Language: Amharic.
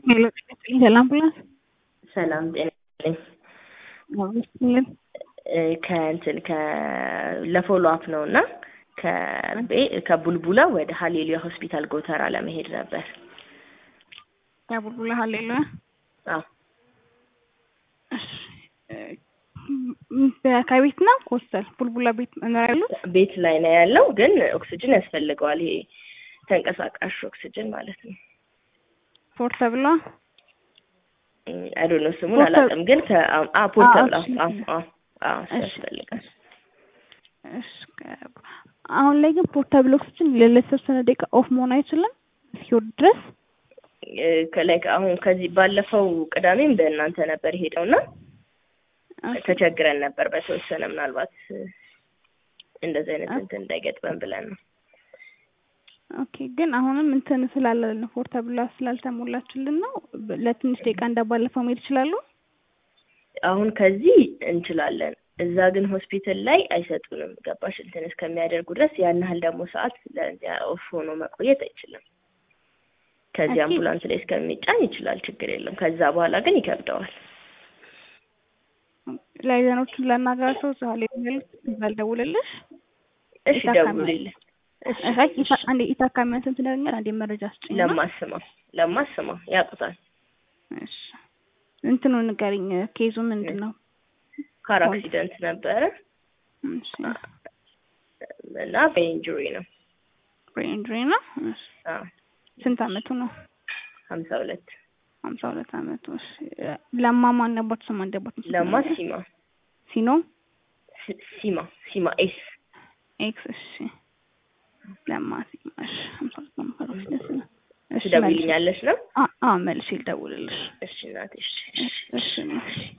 ለአምቡላንስ ሰላም ጤና ይስጥልኝ። አብስልን እ ከእንትን ከ ለፎሎ አፕ ነው እና ከቤ ከቡልቡላ ወደ ሀሌሉያ ሆስፒታል ጎተራ ለመሄድ ነበር። ያቡልቡላ ሀሌሉያ አዎ ከቤት ነው ሆስተል ቡልቡላ ቤት መኖር ያሉት ቤት ላይ ነው ያለው፣ ግን ኦክስጅን ያስፈልገዋል። ይሄ ተንቀሳቃሽ ኦክስጅን ማለት ነው። ፖርተብሏ አይዶ ነው ስሙን ፖርተብ- አላውቅም፣ ግን ከፖርተብል እሺ። እሺ። ያስፈልጋል። እሺ፣ ከ- አሁን ላይ ግን ፖርታብል ኦክስጅን ለተወሰነ ደቂቃ ኦፍ መሆን አይችልም እስኪወርድ ድረስ ከላይ አሁን ከዚህ ባለፈው ቅዳሜም በእናንተ ነበር ሄደው እና ተቸግረን ነበር በተወሰነ ምናልባት እንደዚህ አይነት እንትን እንዳይገጥመን ብለን ነው። ኦኬ ግን አሁንም እንትን ስላለ ነው ፖርታብሏ ስላልተሞላችልን ነው ለትንሽ ደቂቃ እንዳባለፈው መሄድ ይችላሉ አሁን ከዚህ እንችላለን፣ እዛ ግን ሆስፒታል ላይ አይሰጡንም። ገባሽ? እንትን እስከሚያደርጉ ድረስ ያን ያህል ደግሞ ሰዓት ለዚያ ኦፍ ሆኖ መቆየት አይችልም። ከዚህ ኦኬ። አምቡላንስ ላይ እስከሚጫን ይችላል፣ ችግር የለም። ከዛ በኋላ ግን ይከብደዋል። ላይዘኖቹን ላናግራቸው እዛ ላይ ያሉት እዛ ልደውልልሽ እሺ የታካሚ- ደውልልኝ። እሺ እሺ ኢታ- አንዴ ኢታካሚያንትን ትነግረኛል አንዴ መረጃ ስጭኝ እና- ለማስማ ለማስማ ያውቁታል። እሺ እንትኑ ንገሪኝ ኬዙ ምንድን ነው ካር አክሲደንት ነበረ እሺ እና በኢንጁሪ ነው። ብሬን ኢንጁሪ ነው እሺ አዎ ስንት አመቱ ነው ሀምሳ ሁለት ሀምሳ ሁለት አመቱ እሺ ለማ ማን ነበር ስም አንደበት ለማ ሲማ ሲኖ ሲ- ሲማ ሲማ ኤስ ኤክስ እሺ ለማ ሲማ እሺ ሀምሳ ሁለት ነው ካሮች ደስ ነው እሺ መልሼ- ትደውይልኛለሽ ነው? አ አ መልሼ ልደውልልሽ እሺ እናቴ እሺ እሺ እሺ